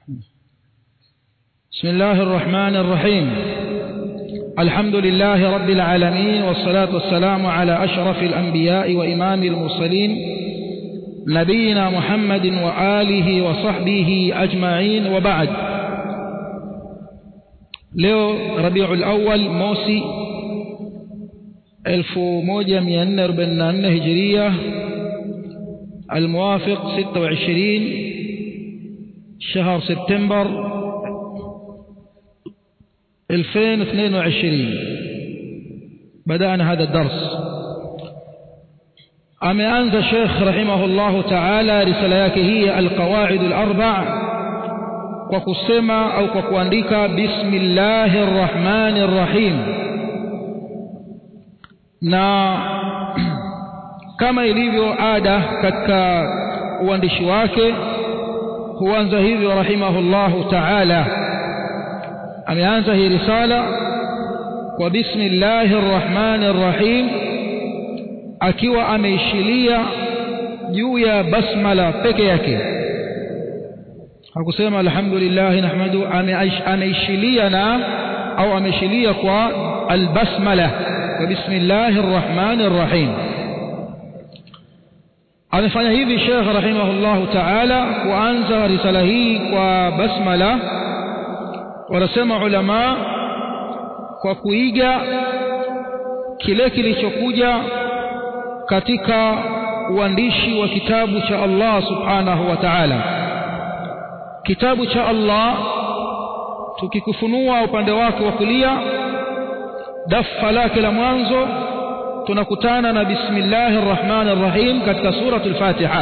بسم الله الرحمن الرحيم الحمد لله رب العالمين والصلاة والسلام على أشرف الأنبياء وإمام المرسلين نبينا محمد وآله وصحبه أجمعين وبعد leo rabiul awal mosi 1444 hijiria الموافق 26 شهر سبتمبر 2022 بدأنا هذا الدرس ameanza Sheikh rahimahullahu ta'ala risala yake hii alqawaid alarba' kwa kusema au kwa kuandika bismillahir rahmanir rahim na kama ilivyo ada katika uandishi wake huanza hivyo rahimahullahu ta'ala ameanza hii risala kwa bismillahir rahmanir rahim akiwa ameishilia juu ya basmala peke yake hakusema alhamdulillah nahmadu ameishilia na au ameishilia kwa albasmala kwa bismillahir rahmanir rahim amefanya hivi Sheikh rahimahullahu ta'ala kuanza risala hii kwa basmala wanasema ulama kwa kuiga kile kilichokuja katika uandishi wa kitabu cha Allah subhanahu wa ta'ala kitabu cha Allah tukikufunua upande wake wa kulia dafa lake la mwanzo tunakutana na bismillahir rahmanir rahim katika suratul fatiha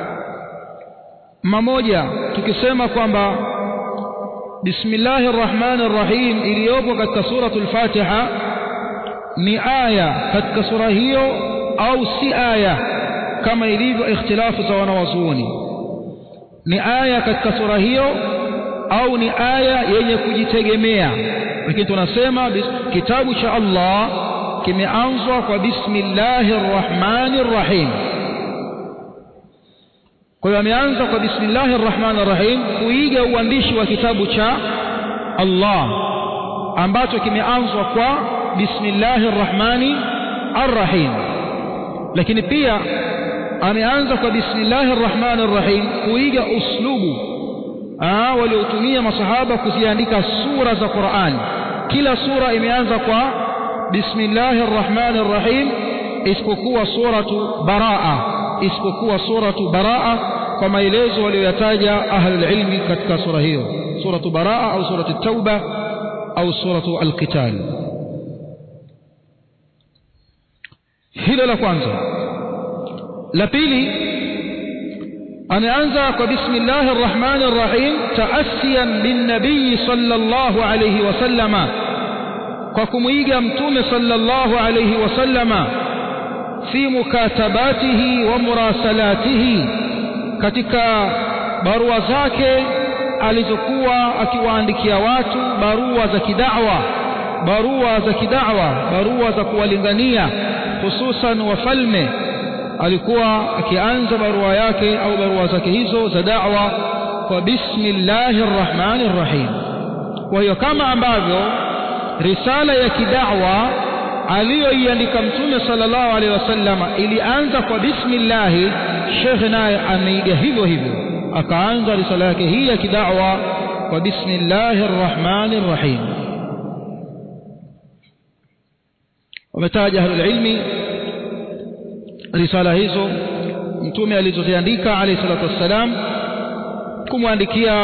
mmoja tukisema kwamba bismillahir rahmanir rahim iliyopo katika suratul fatiha ni aya katika sura hiyo au si aya kama ilivyo ikhtilafu za wanawazuoni ni aya katika sura hiyo au ni aya yenye kujitegemea lakini tunasema kitabu cha Allah kimeanzwa kwa bismillahir rahmanir rahim kwa hiyo ameanza kwa bismillahir rahmanir rahim kuiga uandishi wa kitabu cha Allah ambacho kimeanzwa kwa bismillahir rahmani arrahim lakini pia ameanza kwa bismillahir rahmanir rahim kuiga uslubu ah waliotumia masahaba kuziandika sura za Qur'an kila sura imeanza kwa bismillahir rahmanir rahim isipokuwa suratu baraa isipokuwa suratu baraa kwa maelezo walioyataja ahlul ilmi katika sura hiyo suratu baraa au suratu tauba au suratu alqital hilo la kwanza la pili ameanza kwa bismillahir rahmanir rahim taasiyan bin nabii sallallahu alayhi wasallama kwa kumuiga mtume sallallahu alayhi wasallama fi mukatabatihi wa murasalatihi katika barua zake alizokuwa akiwaandikia watu barua za kidawa barua za kidawa barua za kuwalingania hususan wafalme alikuwa akianza barua yake au barua zake hizo za da'wa kwa bismillahir rahmanir rahim kwa hiyo kama ambavyo risala ya kidawa aliyoiandika mtume sallallahu alaihi wasallam ilianza kwa bismillah Sheikh naye ameiga hivyo hivyo akaanza risala yake hii ya kidawa kwa bismillahir rahmanir rahim wametaja ahlul ilmi risala hizo mtume alizoziandika alayhi salatu wassalam kumwandikia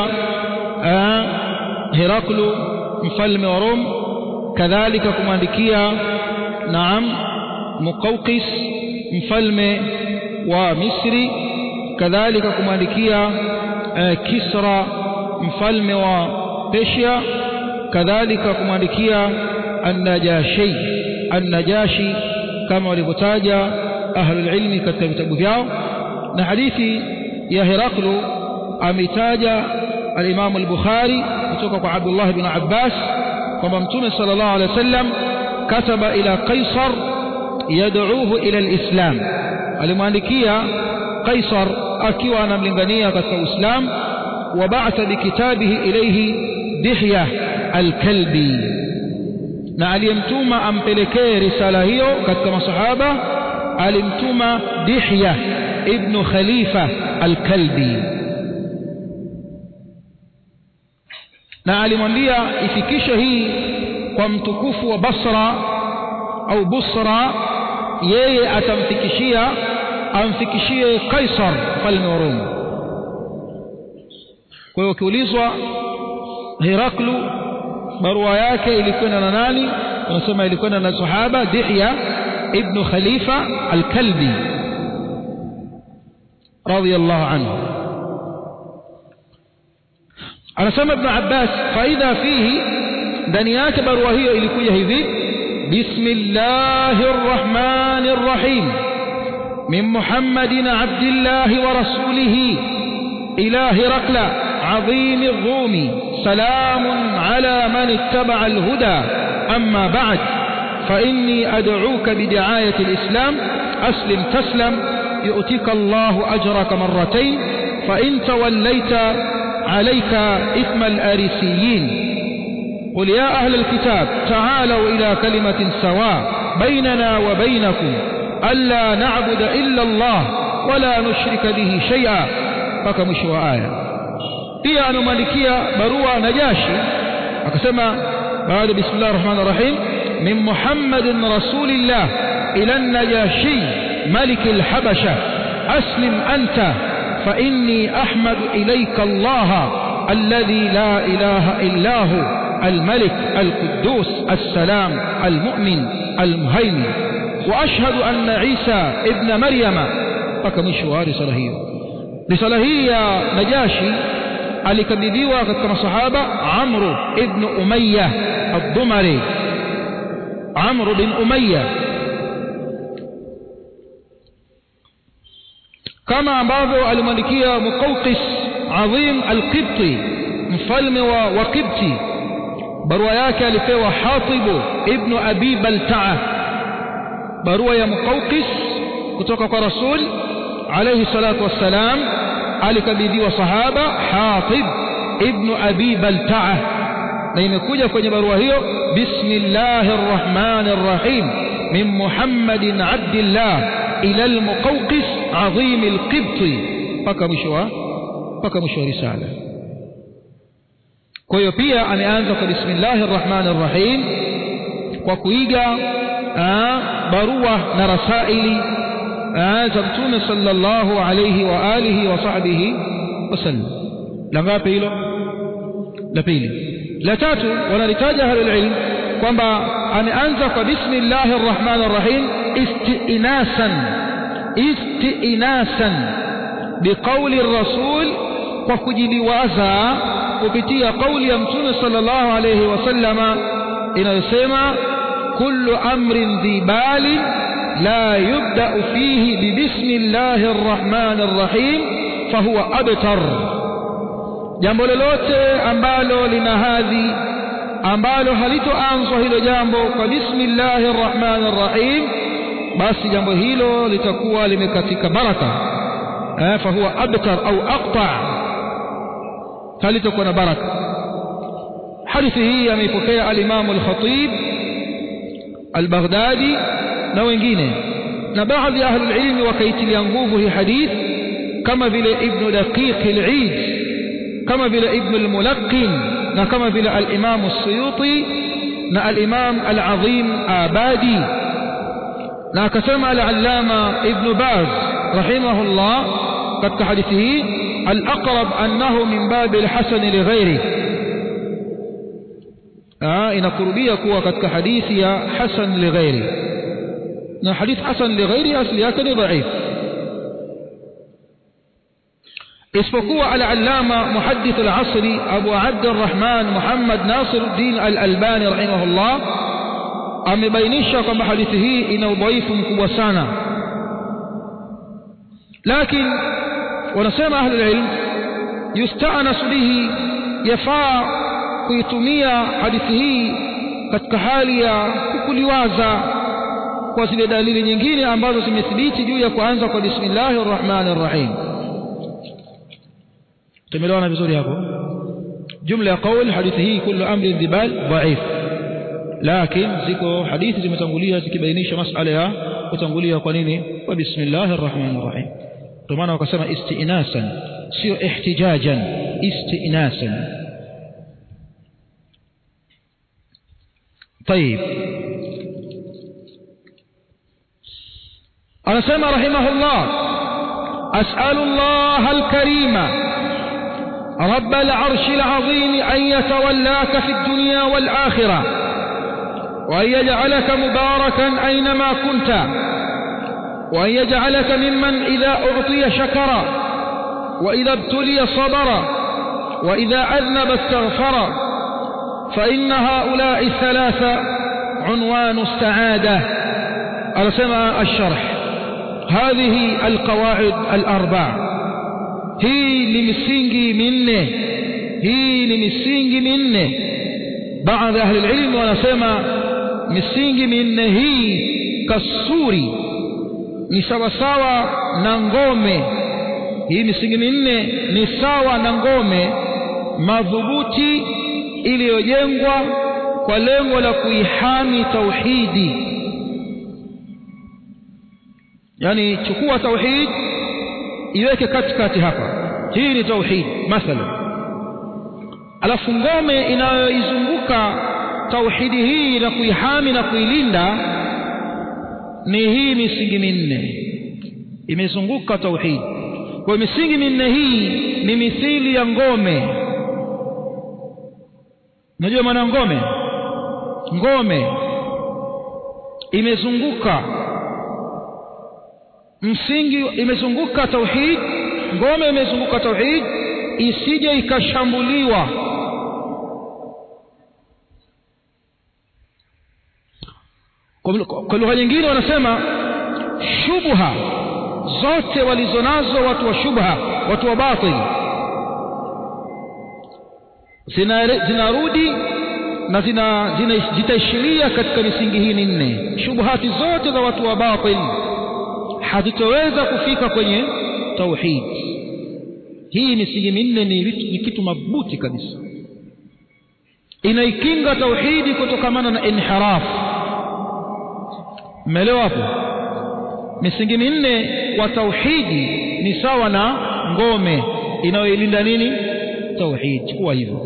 Heraklu mfalme wa Rom kadhalika kumwandikia naam Muqawqis mfalme wa Misri kadhalika kumwandikia Kisra mfalme wa Persia kadhalika kumwandikia An-Najashi An-Najashi kama walivyotaja ahlul ilmi katika vitabu vyao na hadithi ya Heraklu ametaja al-Imam al-Bukhari kutoka kwa Abdullah ibn Abbas kwamba Mtume sallallahu alaihi wasallam kataba ila Qaisar yad'uuhu ila al-Islam alimwandikia Qaisar akiwa anamlingania katika Uislamu وبعث بكتابه إليه دحية الكلبي na aliyemtuma ampelekee risala hiyo katika masahaba alimtuma Dihya ibn Khalifa al-Kalbi na alimwambia ifikishe hii kwa mtukufu wa Basra au Busra yeye atamfikishia amfikishie Kaisar mfalme wa Roma kwa hiyo ukiulizwa Heraklu barua yake ilikwenda na nani unasema ilikwenda na sahaba Dihya ibn Khalifa al-Kalbi radiyallahu anhu anasema ibn Abbas faida fihi ndani yake barua hiyo ilikuja hivi bismillahir rahmanir rahim min muhammadin abdillahi wa rasulihi ila hirakla عظيم الروم سلام على من اتبع الهدى أما بعد فإني أدعوك بدعاية الإسلام أسلم تسلم يؤتك الله أجرك مرتين فإن توليت عليك إثم الآرسيين قل يا أهل الكتاب تعالوا إلى كلمة سواء بيننا وبينكم ألا نعبد إلا الله ولا نشرك به شيئا فكمشوا آية pia anamwandikia barua Najashi akasema baada bismillahir rahmanir rahim min muhammadin rasulillah ila an-najashi malik al-habasha aslim anta fa inni ahmadu ilayka Allah alladhi la ilaha illa hu الملك القدوس السلام المؤمن المهيمن وأشهد أن عيسى ابن مريم فكمشوا رسالة هي رسالة هي نجاشي alikabidhiwa katika masahaba Amr ibn Umayya ad-Dumari Amr bin Umayya kama ambavyo alimwandikia Muqawqis Azim al-Qibti mfalme wa, wa Qibti barua yake alipewa Hatib ibn Abi Balta'a barua ya Muqawqis kutoka kwa Rasul alayhi salatu wassalam alikabidhiwa sahaba Hatib ibn Abi Balta'a na imekuja kwenye barua hiyo bismillahir rahmanir rahim min Muhammadin Abdillah ila al-Muqawqis azim al-Qibti paka mwisho wa paka mwisho wa risala kwa hiyo pia ameanza kwa bismillahir rahmanir rahim kwa kuiga barua na rasaili za mtume sallallahu alayhi wa alihi wa sahbihi wasallam la ngapi hilo la pili la tatu wanalitaja ahlul ilm kwamba ameanza kwa bismillahir rahmanir rahim istinasan istinasan biqauli rasul kwa kujiliwaza kupitia kauli ya mtume sallallahu alayhi wasallama inayosema kullu amrin dhibali لا يبدأ فيه ببسم الله الرحمن الرحيم فهو أبتر jambo lolote ambalo lina hadhi ambalo halitoanzwa hilo jambo kwa bismillahir rahmanir rahim basi jambo hilo litakuwa limekatika baraka eh fa huwa abtar au aqta halitakuwa na baraka hadithi hii ameipokea al-Imam al-Khatib al-Baghdadi na wengine na baadhi ya ahlul ilmi wakaitilia nguvu hii hadith kama vile ibn daqiq al-eid kama vile ibn al-mulaqqin na kama vile al-imam as-suyuti na al-imam al-azim abadi na akasema al-allama ibn baz rahimahullah katika hadithi hii al-aqrab annahu min bab al-hasan li ghairi inakurubia kuwa katika hadithi ya hasan li ghairi na hadith hasan li ghairi asli yake ni dhaif isipokuwa al-allama muhaddith al-asri abu abd الرحمن muhammad nasiruddin al-albani rahimahullah amebainisha kwamba hadithi hii ina udhaifu mkubwa sana lakini wanasema ahli ilm yusta'nas bihi yafaa kuitumia hadithi hii katika hali ya kukuliwaza kwa zile dalili nyingine ambazo zimethibiti juu ya kuanza kwa bismillahir rahmanir rahim tumeelewana vizuri hapo jumla ya qaul hadithi hii kullu amrin dhibal dhaif lakini ziko hadithi zimetangulia zikibainisha masala ya kutangulia kwa nini wa bismillahir rahmanir rahim ndio maana wakasema istinasan sio ihtijajan istinasan طيب anasema rahimahullah as'alu Allah al-karima رب العرش العظيم أن يتولاك في الدنيا والآخرة وأن يجعلك مباركا أينما كنت وأن يجعلك ممن إذا أعطي شكر وإذا ابتلي صبر وإذا أذنب استغفر فإن هؤلاء الثلاثة عنوان السعادة أرسم الشرح هذه القواعد الأربع hii ni misingi minne hii ni misingi minne baadhi ya ahli ilmu wanasema misingi minne hii kasuri ni sawasawa na ngome hii misingi minne ni sawa na ngome madhubuti iliyojengwa kwa lengo la kuihami tauhidi yani chukua tauhid iweke katikati hapa hii ni tauhid mathalan alafu ngome inayoizunguka tauhidi hii na kuihami na kuilinda ni hii misingi minne imezunguka tauhid kwa misingi minne hii ni mithili ya ngome unajua maana ngome ngome imezunguka msingi imezunguka tauhid ngome imezunguka tauhid isije ikashambuliwa kwa lugha nyingine wanasema shubha zote walizonazo watu wa shubha watu wa batil zinarudi na zina, zina zitaishiria katika misingi hii minne shubhati zote za watu wa batil hazitoweza kufika kwenye tauhid hii misingi minne ni, ni kitu mabuti kabisa inaikinga tauhidi kutokamana na inhiraf mmeelewa hapo misingi minne wa tauhidi ni sawa na ngome inayoilinda nini tauhid kuwa hivyo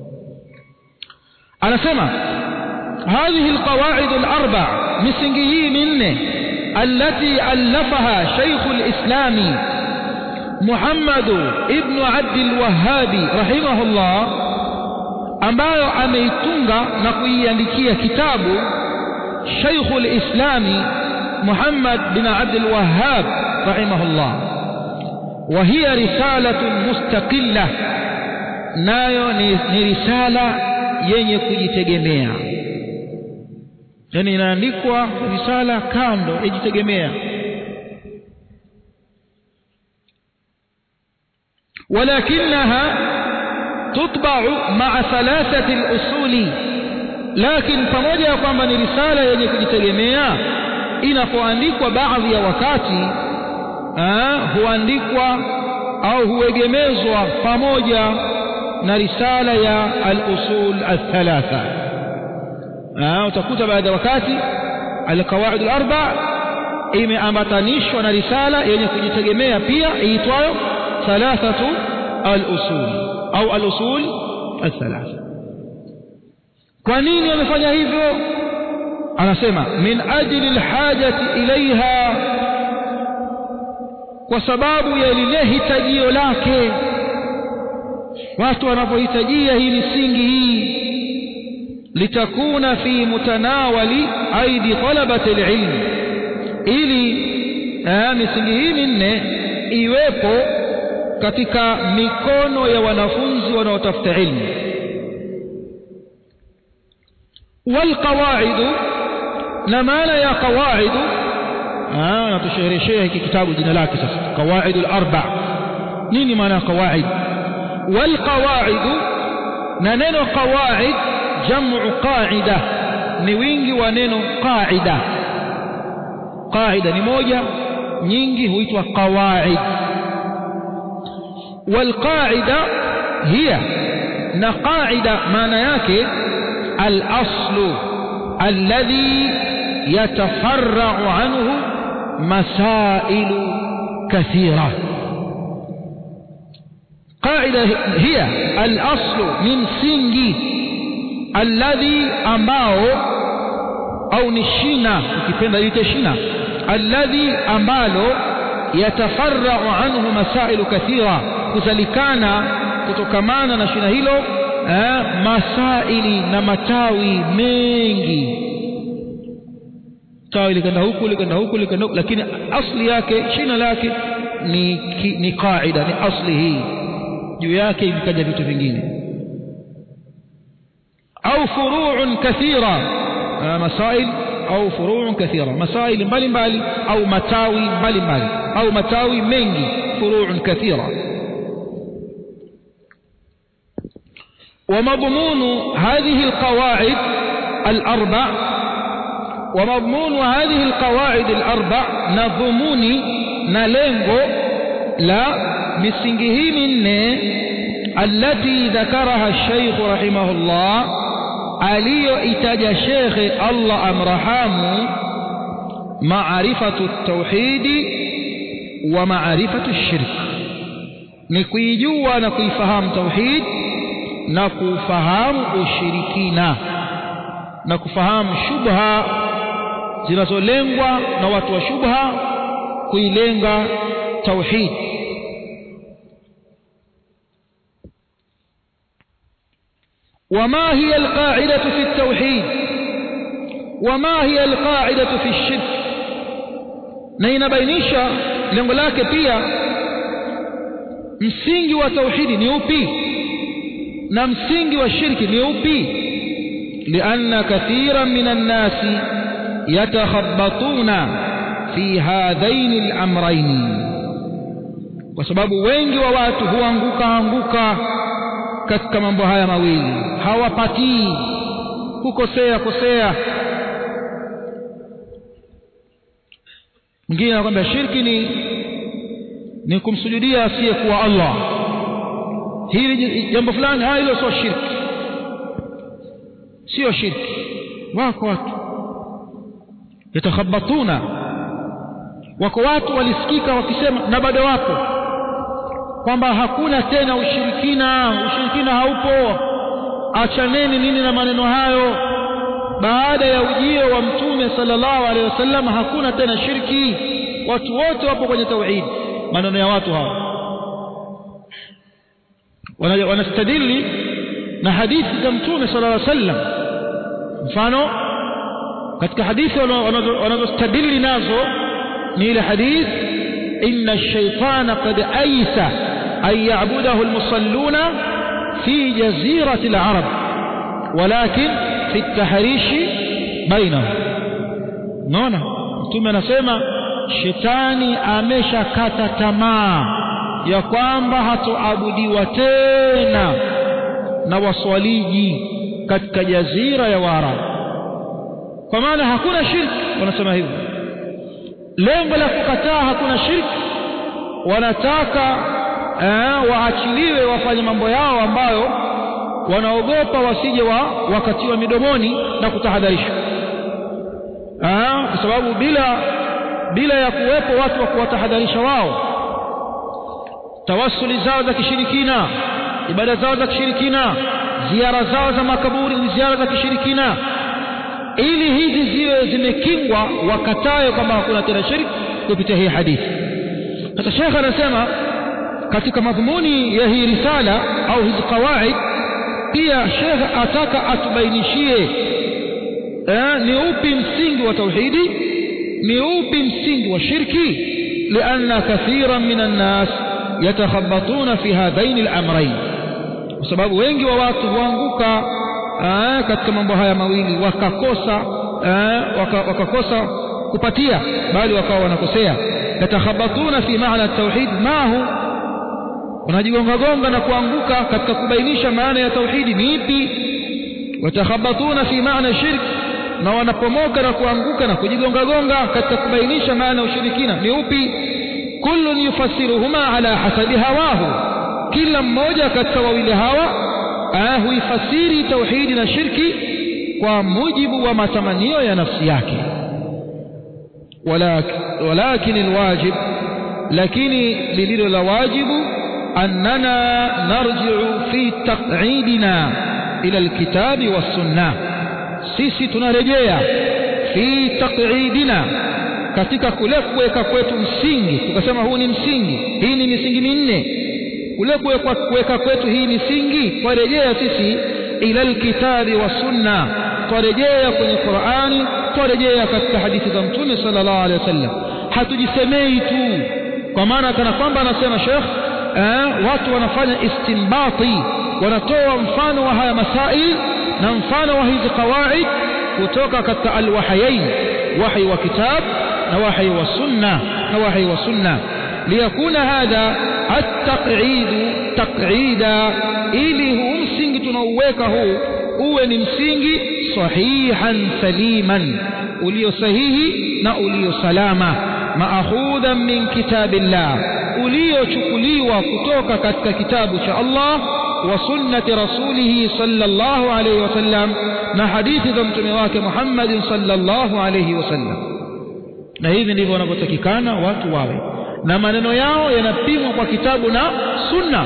anasema hadhihi alqawaid alarba misingi hii minne التي ألفها شيخ الإسلام محمد ابن عبد الوهاب رحمه الله ambayo ameitunga na kuiandikia kitabu Sheikh al-Islam Muhammad bin Abdul Wahhab rahimahullah wa hiya risalatun mustaqilla nayo ni, ni risala yenye kujitegemea yani inaandikwa risala kando yajitegemea ولكنها تطبع مع ثلاثة الأصول لكن pamoja kwamba ni risala yenye kujitegemea inapoandikwa baadhi ya wakati huandikwa au huegemezwa pamoja na risala ya al-usul al-thalatha utakuta baadhi ya wakati al-qawaid al-arba imeambatanishwa na risala yenye kujitegemea pia iitwayo thalathatu al-usul au al-usul al-thalatha kwa nini wamefanya hivyo anasema min ajli al-hajati ilaiha kwa sababu ya lile hitajio lake watu wanapohitajia hii misingi hii litakuna fi mutanawali aidi talabati alilm ili misingi hii minne iwepo katika mikono ya wanafunzi wanaotafuta ilmu والقواعد na maana ya qawaid ah natushereheshea hiki kitabu jina lake sasa qawaid al-arba nini maana ya qawaid wal qawaid na neno qawaid jamu qaida ni wingi wa neno qaida qaida ni moja nyingi huitwa qawaid والقاعدة هي نقاعدة معنى yake الأصل الذي يتفرع عنه مسائل كثيرة قاعدة هي الأصل من سنجي الذي ambao au ni shina ukipenda lite shina alladhi ambalo yatafarrau anhu masailu kathira kuzalikana kutokamana na shina hilo eh, masaili na matawi mengi tawi likenda huku likenda huku likenda huku lakini asli yake shina lake ni, ki, ni qaida ni asli hii juu yake vikaja vitu vingine au furuun kathira masail au furuun kathira masail mbalimbali au matawi mbalimbali au matawi mengi furuun kathira ومضمون هذه القواعد الأربع ومضمون هذه القواعد الأربع نظموني نلنغو لا مسنجه من التي ذكرها الشيخ رحمه الله aliyoitaja shekhe Allah amrahamu maarifatu tauhidi wa maarifatu shirk ni kuijua na kuifahamu tauhid na kufahamu ushirikina na kufahamu shubha zinazolengwa na watu wa shubha kuilenga tauhid وما هي القاعدة في التوحيد وما هي القاعدة في الشرك na inabainisha lengo lake pia msingi wa tauhidi ni upi na msingi wa shirki ni upi lianna kathiran min annasi yatakhabbatuna fi hadhaini al-amrayn kwa sababu wengi wa watu huanguka anguka katika mambo haya mawili hawapatii kukosea kosea mwingine anakwambia shirki ni ni kumsujudia asiyekuwa Allah hili jambo fulani ah hilo sio shirki sio shirki wako watu yatakhabatuna wako watu walisikika wakisema na bado wapo kwamba hakuna tena ushirikina ushirikina haupo achaneni nini na maneno hayo baada ya ujio wa mtume sallallahu alaihi wasallam hakuna tena shirki watu wote wapo kwenye tauhid maneno ya watu hao wanastadili na hadithi za mtume sallallahu alaihi wasallam mfano katika hadithi wanazostadili nazo ni ile hadithi inna ash-shaytana qad aysa an ya'budahu al-musalluna fi jazirati al-arab walakin fi at-tahrish bainahum naona mtume anasema shetani ameshakata tamaa ya kwamba hatoabudiwa tena na waswaliji katika jazira ya Waarabu kwa maana hakuna shirki wanasema hivyo lengo la kukataa hakuna shirki wanataka eh, waachiliwe wafanye mambo yao ambayo wanaogopa wasije wa wakatiwa midomoni na kutahadharishwa kwa sababu bila bila ya kuwepo watu wa kuwatahadharisha wao tawassuli zao za kishirikina ibada zao za kishirikina ziara zao za makaburi ni ziara za kishirikina ili hizi ziwe zimekingwa wakatae kwamba hakuna tena shirki kupitia hii hadithi sasa shekh anasema katika madhumuni ya hii risala au hizi qawaid pia shekh ataka atubainishie eh, ni upi msingi wa tauhidi ni upi msingi wa shirki lianna kathiran min annas yatakhabatuna fi hadhaini al-amrayn kwa sababu wengi wa watu huanguka katika mambo haya mawili wakakosa waka, wakakosa kupatia bali wakawa wanakosea yatakhabatuna fi maana tauhid mahu wanajigonga gonga na kuanguka katika kubainisha maana ya tauhidi ni ipi watakhabatuna fi maana shirk na wanapomoka na kuanguka na kujigonga gonga katika kubainisha maana ya ushirikina ni upi kullun yufassiruhuma ala hasabi hawahu kila mmoja katika wawili hawa huifasiri tauhidi na shirki kwa mujibu wa matamanio ya nafsi yake walakin alwajib lakini lililo la wajibu annana narji'u fi taq'idina ila alkitabi wassunnah sisi tunarejea fi taq'idina katika kule kuweka kwetu msingi tukasema huu ni msingi hii ni misingi minne kule kuweka kwetu hii misingi twarejea sisi ila alkitabi wassunna twarejea kwenye Qur'ani twarejea katika hadithi za mtume sallallahu alaihi wasallam hatujisemei tu kwa maana kana kwamba anasema Sheikh eh, watu wanafanya istinbati wanatoa mfano wa haya masail na mfano wa hizi qawaid kutoka katika alwahayain wahi wa kitab na wahi wa sunna na wahi wa sunna liyakuna hadha at-taq'id taq'ida ili huu msingi tunaouweka huu uwe ni msingi sahihan saliman ulio sahihi na ulio salama maakhudhan min kitabillah uliochukuliwa kutoka katika kitabu cha Allah wa sunnati rasulih sallallahu alayhi wasallam na hadithi za mtume wake Muhammad sallallahu alayhi wasallam na hivi ndivyo wanavyotakikana watu wawe na maneno yao yanapimwa kwa kitabu na sunna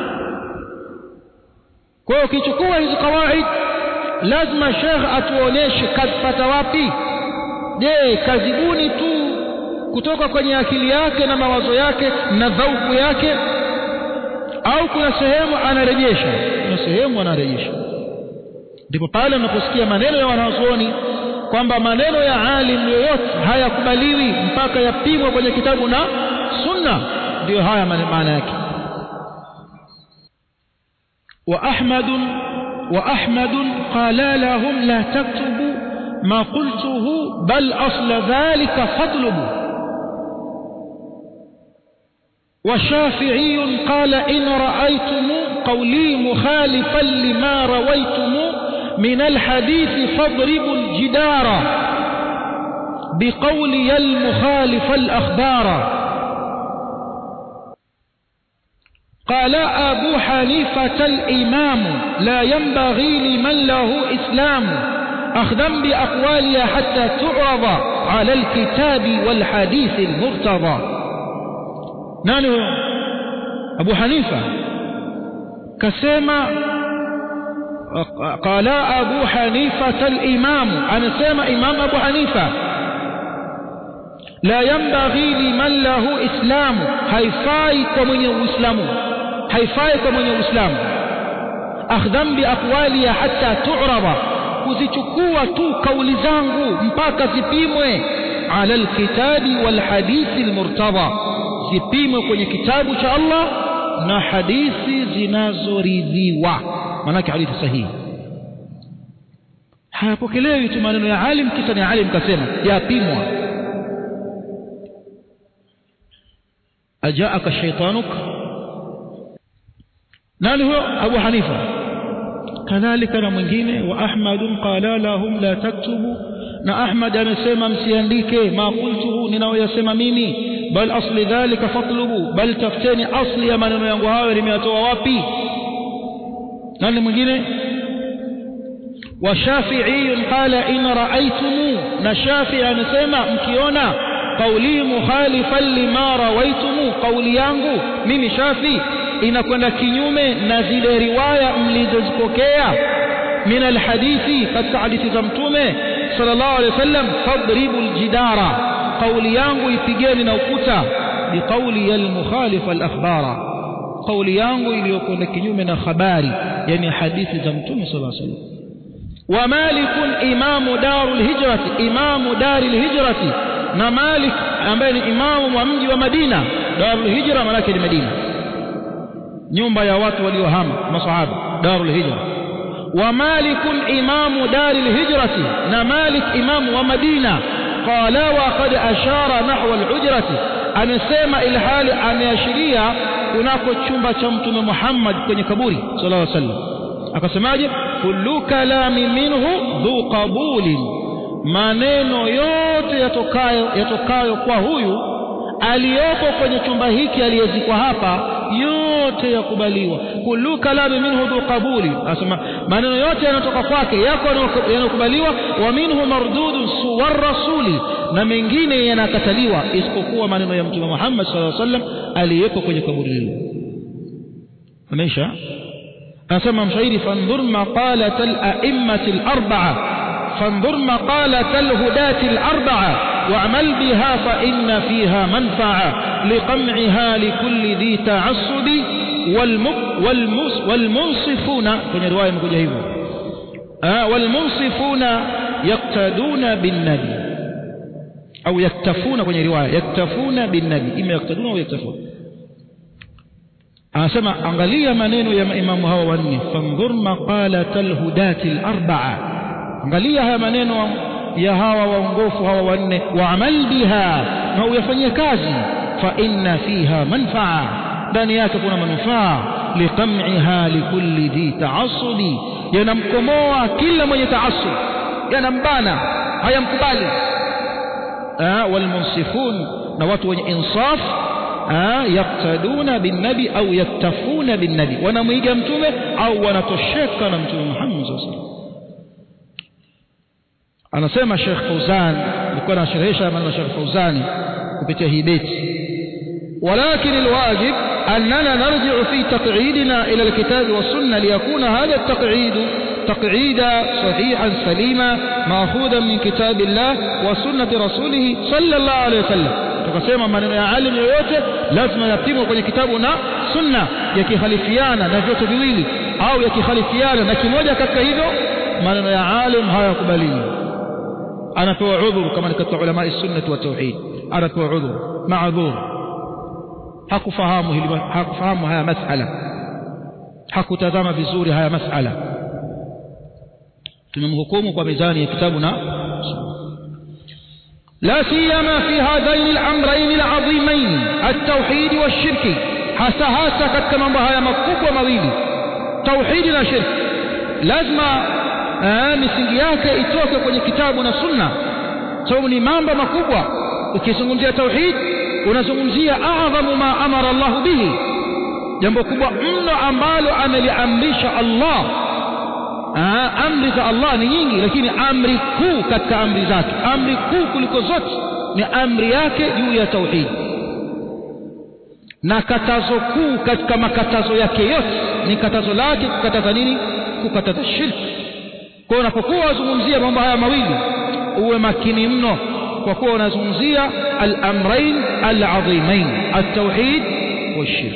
kwa hiyo ukichukua hizi kawaid lazima shekh atuoneshe kazipata wapi je kazibuni tu kutoka kwenye akili yake na mawazo yake na dhauku yake au kuna sehemu anarejesha kuna sehemu anarejesha ndipo pale unaposikia maneno ya wanazuoni kwamba maneno ya alim yoyote hayakubaliwi mpaka yapimwe kwenye kitabu na sunna ndiyo haya maana yake وأحمد وأحمد قال لهم لا تكتبوا ما قلته بل أصل ذلك فاطلبوا وشافعي قال إن رأيتم قولي مخالفا لما رويتم من الحديث فاضربوا الجدار بقولي المخالف الأخبار قال أبو حنيفة الإمام لا ينبغي لمن له إسلام أخذا بأقوالها حتى تعرض على الكتاب والحديث المرتضى نانو أبو حنيفة كسيما قال أبو حنيفة الإمام أنا سيما إمام أبو حنيفة لا ينبغي لمن له إسلام haifai kwa mwenye uislamu haifai kwa mwenye uislamu akhdhan biaqwali hatta tu'raba kuzichukua tu kauli zangu mpaka zipimwe ala alkitabi walhadithi almurtada zipimwe kwenye kitabu cha Allah na hadithi zinazoridhiwa maanake hadithi sahihi hayapokelewi tu maneno ya alim kisa ni alim kasema yapimwa أجاءك شيطانك nani huyo Abu Hanifa kadhalika na mwingine wa Ahmad qala lahum la taktubu na Ahmad amesema msiandike ma qultuhu ninayoyasema mimi bal asli dhalika fatlubu bal tafuteni asli ya maneno yangu hayo nimeyatoa wapi nani mwingine wa Shafi'i qala in ra'aytum na Shafi'i amesema mkiona qauli mukhalifan lima rawaitumu qauli yangu mimi Shafi inakwenda kinyume na zile riwaya mlizozipokea min alhadithi katika hadithi za mtume sallallahu alaihi wasallam fadribu aljidara qauli yangu ipigeni na ukuta biqauli almukhalif alakhbara qauli yangu iliyokwenda kinyume na habari yani hadithi za mtume sallallahu alaihi wasallam wa malikun imamu darul hijrati imamu daril hijrati na Malik ambaye ni imamu wa mji wa Madina Darul Hijra maana ni Madina nyumba ya watu waliohama masahaba Darul Hijra wa Malik imamu Daril Hijrati na Malik imamu wa Madina qala wa qad ashara nahwa al-hujrati amesema ilhali ameashiria kunako chumba cha mtume Muhammad kwenye kaburi sallallahu alaihi wasallam akasemaje kullu kalami minhu dhu qabulin maneno yote yatokayo yatokayo kwa huyu aliyopo kwenye chumba hiki aliyezikwa hapa yote yakubaliwa kullu kalami minhu dhu qabuli asema maneno yote yanatoka kwake yako yanakubaliwa wa minhu mardudun suwar rasuli na mengine yanakataliwa isipokuwa maneno ya mtume Muhammad sallallahu alaihi wasallam aliyepo kwenye kaburi lile ameisha anasema mshairi fandhur maqalat al-a'immati al-arba'a fandhur maqalat al-hudati al-arba'a واعمل بها فإن فيها منفعة لقمعها لكل ذي تعصب والمس والمنصفون kwenye riwaya imekuja hivyo والمنصفون يقتدون بالنبي أو يكتفون kwenye riwaya يكتفون بالنبي إما يقتدون أو يكتفون anasema angalia maneno ya maimamu hawa wanne fandhur maqalat alhudati alarba'a angalia haya maneno ya hawa waongofu hawa wanne waamal biha na uyafanyie kazi fa inna fiha manfaa ndani yake kuna manufaa liqam'iha likulli dhi ta'assudi yanamkomoa kila mwenye taassub yanambana hayamkubali walmunsifun na watu wenye insaf yaktaduna binnabi au yaktafuna binnabi wanamwiga mtume au wanatosheka na mtume Muhammad sallallahu alaihi wasallam anasema Sheikh Fauzan alikuwa anasherehesha maneno ya Sheikh Fauzani kupitia hii beti ولكن الواجب أننا نرجع في تقعيدنا إلى الكتاب والسنة ليكون هذا التقعيد تقعيدا صحيحا سليما مأخوذا من كتاب الله وسنة رسوله صلى الله عليه وسلم tukasema maneno ya alim yoyote lazima yapimwe kwenye kitabu na sunna yakikhalifiana na vyote viwili au yakikhalifiana na kimoja katika hivyo maneno ya alim hayakubaliwi anapewa udhur kama ni katika ulama sunnah wa tauhid anapewa udhur maadhur hakufahamu hili hakufahamu haya masala hakutazama vizuri haya masala tumemhukumu kwa mizani ya kitabu na لا سيما في هذين الامرين العظيمين التوحيد والشرك hasa hasa katika mambo haya makubwa mawili tauhidi na shirki lazima misingi yake itoke kwenye kitabu na sunna sababu ni mambo makubwa ukizungumzia tauhid unazungumzia adhamu ma amara Allah bihi jambo kubwa mno ambalo ameliamrisha Allah Aa, amri za Allah ni nyingi lakini amri kuu katika amri zake amri kuu kuliko zote ni amri yake juu ya tauhid na katazo kuu katika makatazo yake yote ni katazo lake kukataza nini kukataza shirki kwa unapokuwa wazungumzia mambo haya mawili uwe makini mno kwa kuwa unazungumzia al-amrayn al-azimain at-tauhid wa-shirk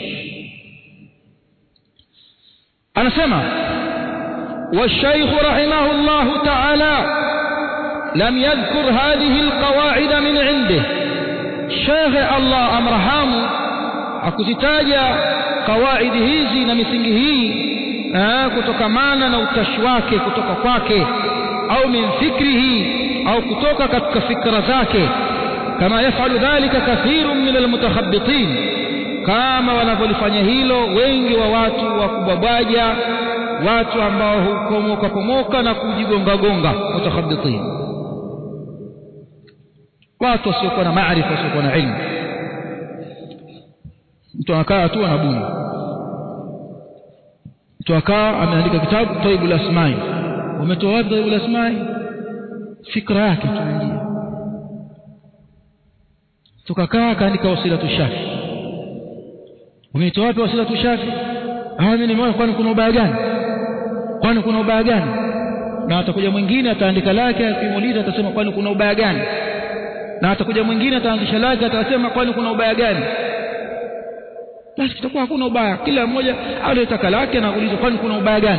anasema والشيخ رحمه الله تعالى لم يذكر هذه القواعد من عنده شيخ الله أمرهام akuzitaja kawaidi hizi na misingi hii kutokamana na utashi wake kutoka kwake au min fikrihi au kutoka katika fikra zake kama yafalu dhalika kathirun min almutakhabbitin kama wanavyolifanya hilo wengi wa watu wa kubabwaja watu ambao hukomoka pomoka na kujigonga gonga mutakhabbitin watu wasiokuwa na maarifa wasiokuwa na ilmu mtu anakaa tu anabuni mtu akaa ameandika kitabu taibul asmai umetoa wapi taibul asmai fikra yake tuingia tukakaa akaandika wasilatu shafi umetoa wapi wasilatu shafi ah mimi nimeona kwani kuna ubaya gani kwani kuna ubaya gani na atakuja mwingine ataandika lake akimuuliza atasema kwani kuna ubaya gani na atakuja mwingine ataandisha lake atasema kwani kuna ubaya gani basi kitakuwa hakuna ubaya kila mmoja aliyetaka lake na kuuliza kwani kuna ubaya gani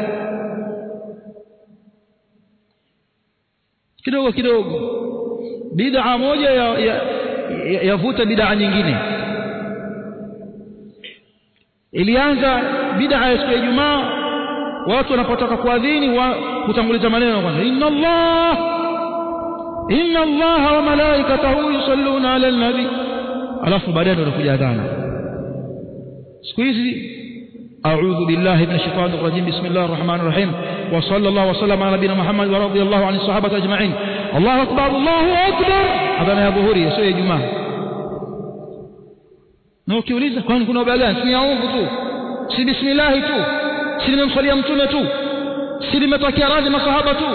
kidogo kidogo bid'a moja yavuta ya, ya, ya bid'a nyingine ilianza bid'a ya siku ya Ijumaa watu wanapotaka kuadhini wa kutanguliza maneno kwanza inna Allah inna Allah wa malaikatahu yusalluna ala nabi alafu baadaye ndio kuja adhana siku hizi أعوذ بالله من الشيطان الرجيم بسم الله الرحمن الرحيم وصلى الله وسلم على نبينا محمد ورضي الله عن الصحابة أجمعين الله أكبر الله أكبر هذا يا ظهوري يسوي يا جماعة na ukiuliza kwani kuna ubaya gani si yaungu tu si bismillahi tu si nimemswalia mtume tu si limetokea radhi masahaba tu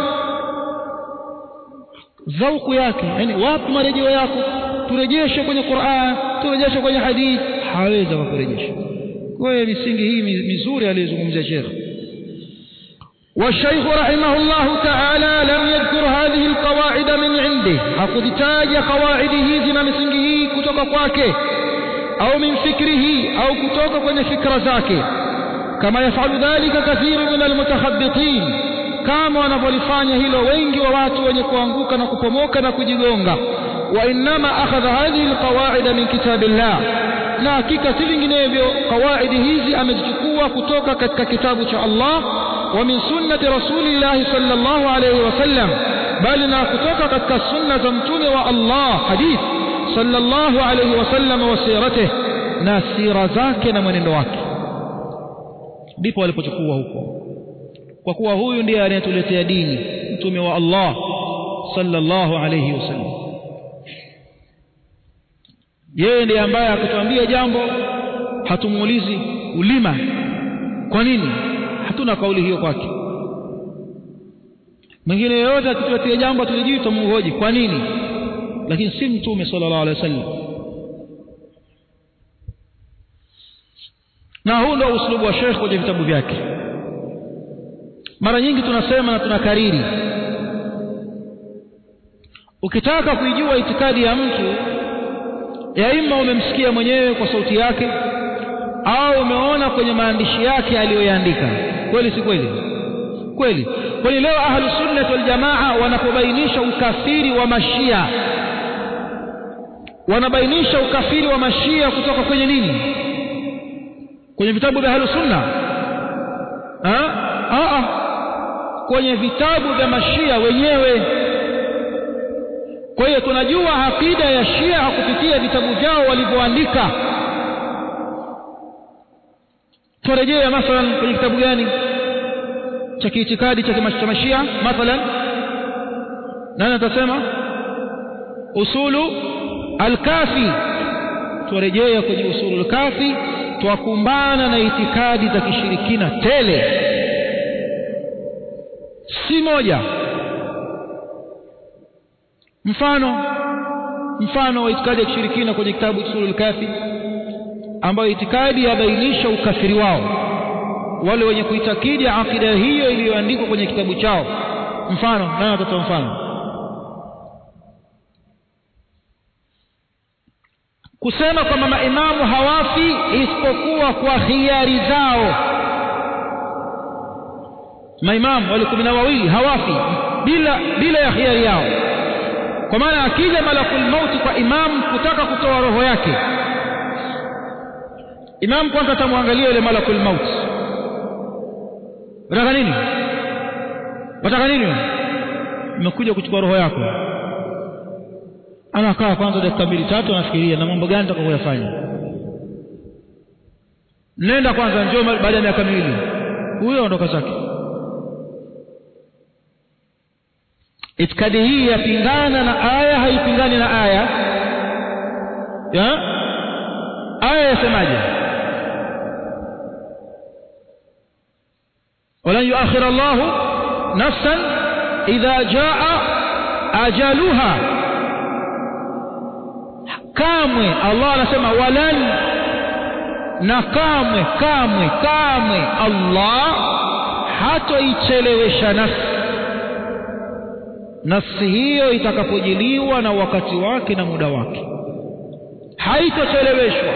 dhauku yake yani wapi marejeo yako turejeshe kwenye Qur'an turejeshe kwenye hadith hawezi kukurejesha kwa hiyo misingi hii mizuri aliyozungumzia Sheikh والشيخ رحمه الله تعالى لم يذكر هذه القواعد من عنده hakuzitaja qawaidi hizi na misingi hii kutoka kwake au min fikrihi au kutoka kwenye fikra zake kama yafalu dhalika kathiru min almutakhabbitin kama wanavyolifanya hilo wengi wa watu wenye kuanguka na kupomoka na kujigonga wa innama akhadha hadhihi alqawaida min kitabillah na hakika si vinginevyo qawaidi hizi amezichukua kutoka katika kitabu cha Allah wa min sunnati rasulillah sallallahu alayhi wasallam bali na kutoka katika sunna za mtume wa Allah hadith sallallahu alayhi wasallam wa siratihi na sira zake na mwenendo wake ndipo walipochukua huko kwa kuwa huyu ndiye anayetuletea dini mtume wa Allah sallallahu alayhi wasallam yeye ndiye ambaye akituambia jambo hatumuulizi ulima kwa nini hatuna kauli hiyo kwake mwingine yeyote akituletea jambo tulijui tumuhoji kwa nini lakini si mtume sallallahu alaihi wasallam na huu ndio uslubu wa Sheikh kwenye vitabu vyake mara nyingi tunasema na tunakariri ukitaka kuijua itikadi ya mtu ya ima umemsikia mwenyewe kwa sauti yake au umeona kwenye maandishi yake aliyoyaandika kweli si kweli kweli kwani leo ahlu sunnah wal jamaa wanapobainisha ukafiri wa mashia wanabainisha ukafiri wa mashia kutoka kwenye nini kwenye vitabu vya ahlu sunna ah kwenye vitabu vya mashia wenyewe kwa hiyo tunajua akida ya Shia kupitia vitabu vyao walivyoandika turejea mathalan kwenye kitabu gani cha kiitikadi cha mashia mathalan nani atasema usulu alkafi turejea kwenye usulu alkafi twakumbana na itikadi za kishirikina tele si moja mfano mfano wa itikadi ya kishirikina kwenye kitabu Usulul Kafi ambayo itikadi yabainisha ukafiri wao wale wenye kuitakidi akida hiyo iliyoandikwa kwenye kitabu chao mfano nani atatoa mfano kusema kwamba maimamu hawafi isipokuwa kwa hiari zao maimamu wale kumi na wawili hawafi bila bila ya hiari yao kwa maana akija malakul mauti kwa imamu kutaka kutoa roho yake imamu kwanza atamwangalia yule malakul mauti unataka nini unataka nini nimekuja kuchukua roho yako anakaa kwanza dakika mbili tatu anafikiria na mambo gani nitakayofanya nenda kwanza njoo baada ya miaka miwili huyo ondoka zake itikadi hii yapingana na aya haipingani na aya ya aya yasemaje walan yuakhir Allah nafsan idha jaa ajaluha kamwe Allah anasema walan na kamwe kamwe kamwe Allah hatoichelewesha nafsi nafsi hiyo itakapojiliwa na wakati wake na muda wake haitocheleweshwa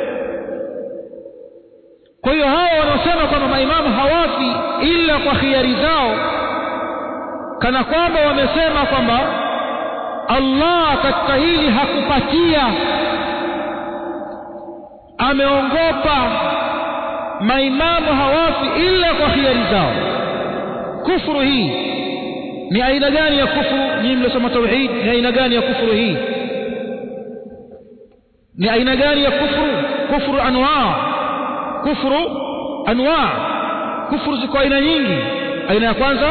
kwa hiyo hao wanaosema kwamba maimamu hawafi ila kwa khiari zao kana kwamba wamesema kwamba Allah katika hili hakupatia ameongopa maimamu hawafi ila kwa khiari zao kufuru hii ni aina gani ya kufuru nyinyi mliosoma tauhid ni aina gani ya kufuru hii ni aina gani ya kufuru kufuru anwa kufuru anwa kufuru ziko aina nyingi aina ya kwanza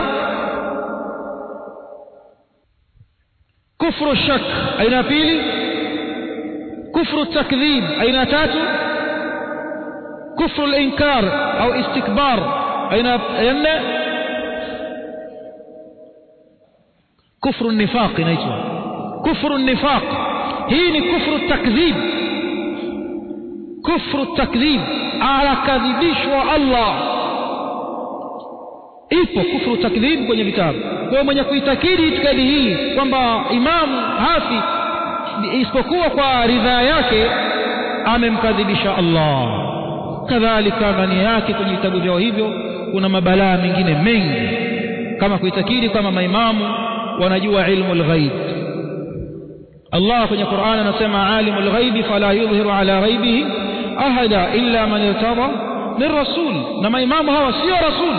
kufuru shak aina ya pili kufru takdhib aina tatu kufru linkar au istikbar aina ya nne kufru nifaq inaitwa kufru nifaq hii ni kufru takdhib kufru takdhib anakadhibishwa Allah ipo kufru takdhib kwenye vitabu kwa mwenye kuitakidi itikadi hii kwamba imamu hafi isipokuwa kwa ridhaa yake amemkadhibisha Allah kadhalika ndani yake kwenye vitabu vyao hivyo kuna mabalaa mengine mengi kama kuitakidi kama maimamu wanajua ilmu al-ghaib Allah kwenye Qur'an anasema alimu al-ghaibi fala yudhiru ala ghaibihi ahada illa man irtada min rasul na maimamu hawa sio rasul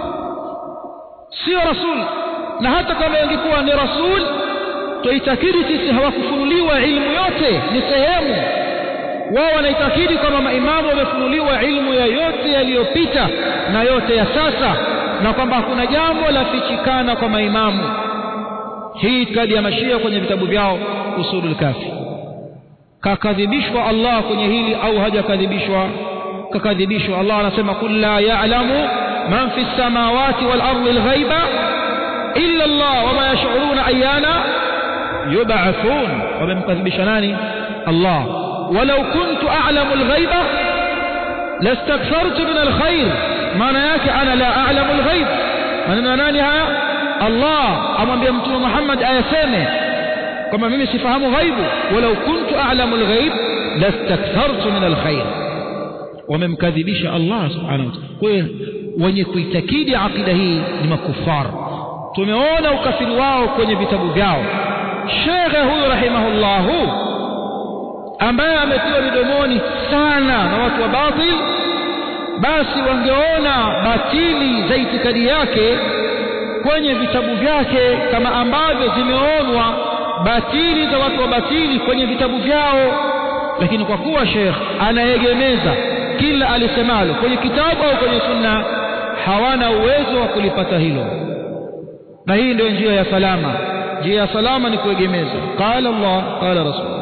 sio rasul na hata kama ingekuwa ni rasul tuitakidi sisi hawakufunuliwa ilmu yote ni sehemu wao wanaitakidi kwamba maimamu wamefunuliwa ilmu ya yote yaliyopita na yote ya sasa na kwamba hakuna jambo la fichikana kwa maimamu hii itikadi ya mashia kwenye vitabu vyao usulul kafi kakadhibishwa Allah kwenye hili au hajakadhibishwa kakadhibishwa Allah anasema kul la ya'lamu man fi samawati wal ardi al ghaiba illa Allah wama yash'uruna ayyana yub'athun wamemkadhibisha nani Allah walau kuntu a'lamu al ghaiba lastakthartu min al khair maana yake ana la a'lamu al ghaib maneno nani haya Allah amwambia mtume Muhammad ayaseme kwamba mimi sifahamu ghaibu walau kuntu a'lamu al-ghaib lastakthartu min al-khair wamemkadhibisha Allah subhanahu wa ta'ala kwa hiyo wenye kuitakidi akida hii ni makufar tumeona ukafiri wao kwenye vitabu vyao shekhe huyu rahimahullahu ambaye ametiwa midomoni sana na watu wa batil basi wangeona batili za itikadi yake kwenye vitabu vyake kama ambavyo zimeonwa batili za watu wa batili kwenye vitabu vyao lakini kwa kuwa Sheikh anaegemeza kila alisemalo kwenye kitabu au kwenye sunna hawana uwezo wa kulipata hilo na hii ndio njia ya salama njia ya salama ni kuegemeza qala Allah qala rasul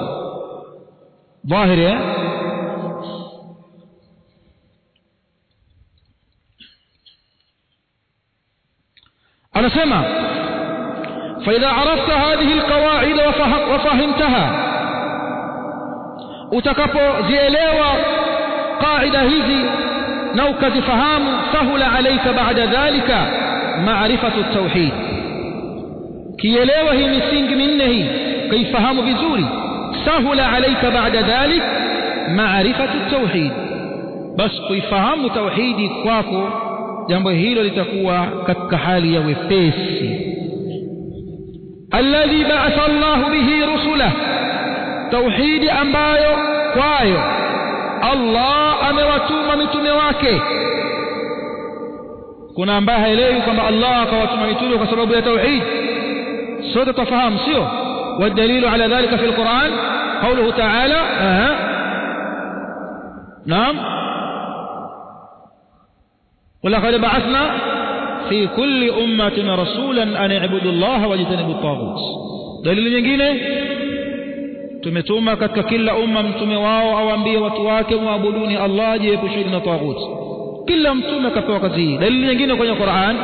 dhahiri eh anasema فإذا عرفت هذه القواعد وفهمتها utakapozielewa qaida hizi na ukazifahamu sahula alayka baada dhalika maarifatu tauhid kielewa hii misingi minne hii kaifahamu vizuri sahula alayka baada dhalik maarifatu tauhid bas kuifahamu tauhidi kwako jambo hilo litakuwa katika hali ya wepesi alladhi ba'atha Allah bihi rusulah tauhidi ambayo kwayo Allah amewatuma mitume wake kuna ambaye haelewi kwamba Allah akawatuma mitume kwa sababu ya tauhid sote tufahamu sio والدليل على ذلك في القرآن قوله تعالى آه. نعم ولقد بعثنا في كل أمة رسولا أن اعبدوا الله واجتنبوا الطاغوت دليل nyingine tumetuma katika kila umma mtume wao awaambie watu wake muabuduni Allah jiepusheni na taghut kila mtume akapewa kazi hii dalili nyingine kwenye Qur'an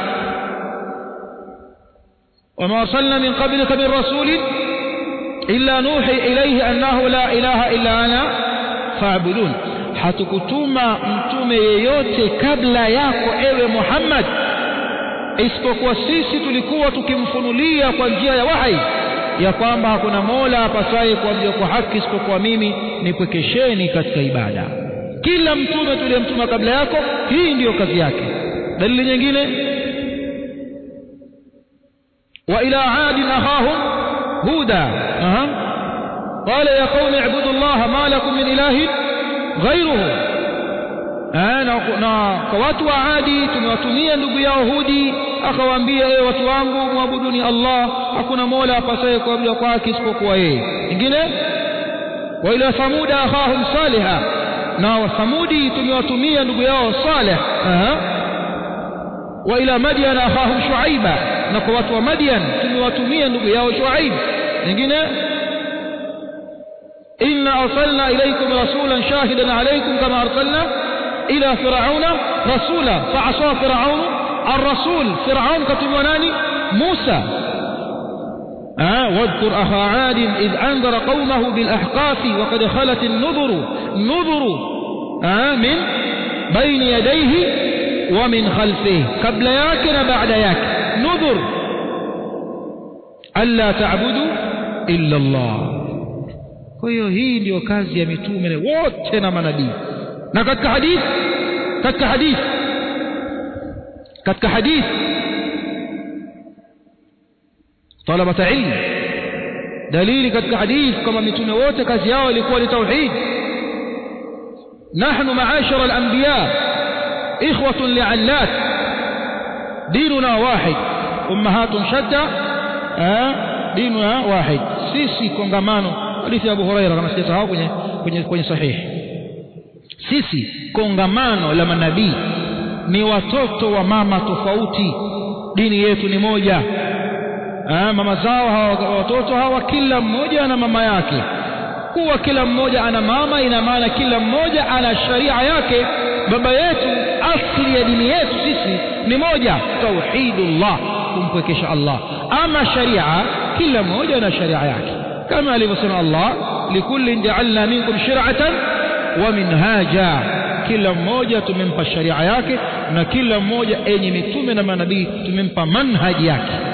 وما أرسلنا من قبلك من رسول إلا نوحي إليه أنه لا إله إلا أنا فاعبدون hatukutuma mtume yeyote kabla yako ewe Muhammad isipokuwa sisi tulikuwa tukimfunulia kwa njia ya wahi ya kwamba hakuna mola apasaye kuabudiwa kwa haki isipokuwa mimi nipwekesheni katika ibada kila mtume tuliyemtuma kabla yako hii ndiyo kazi yake dalili nyingine wa ila adin akhahum huda aha qala ya qaumi ibudu allaha ma lakum min ilahin ghayruhu na kwa watu wa Adi tumewatumia ndugu yao Hudi akawaambia ewe watu wangu muabuduni Allah hakuna mola apasaye kuabudiwa kwake isipokuwa yeye nyingine wa ila thamuda akhahum saliha na wa thamudi tumewatumia ndugu yao Saleh aha wa ila madyan akhahum shuaiba na kwa watu wa Madian tumewatumia ndugu yao Shuaib nyingine inna arsalna ilaykum rasulan shahidan alaykum kama arsalna ila firauna rasula fa'asa firaun الرسول فرعون كتب ناني موسى آه واذكر أخا عاد إذ أنذر قومه بالأحقاف وقد خلت النذر نذر آه من بين يديه ومن خلفه قبل ياك بعد ياك نذر ألا تعبدوا إلا الله kwa hiyo hii ndio kazi ya mitume wote na manabii na katika hadithi katika hadithi katika hadithi talabata ilmu dalili katika hadithi kwamba mitume wote kazi yao ilikuwa ni tauhid نحن معاشر الأنبياء إخوة لعلات ديننا واحد أمهات شتى آه ديننا واحد sisi kongamano hadithi ya Abu Huraira kama sijasahau kwenye kwenye kwenye sahihi sisi kongamano la manabii ni watoto wa mama tofauti dini yetu ni moja ah, mama zao hawa watoto hawa kila mmoja ana mama yake kuwa kila mmoja ana mama ina maana kila mmoja ana sharia yake baba yetu asli ya dini yetu sisi ni moja tauhidullah kumpwekesha Allah ama sharia kila mmoja ana sharia yake kama alivyosema Allah likullin ja'alna minkum shir'atan wa minhaja kila mmoja tumempa sharia yake na kila mmoja enye mitume na manabii tumempa manhaji yake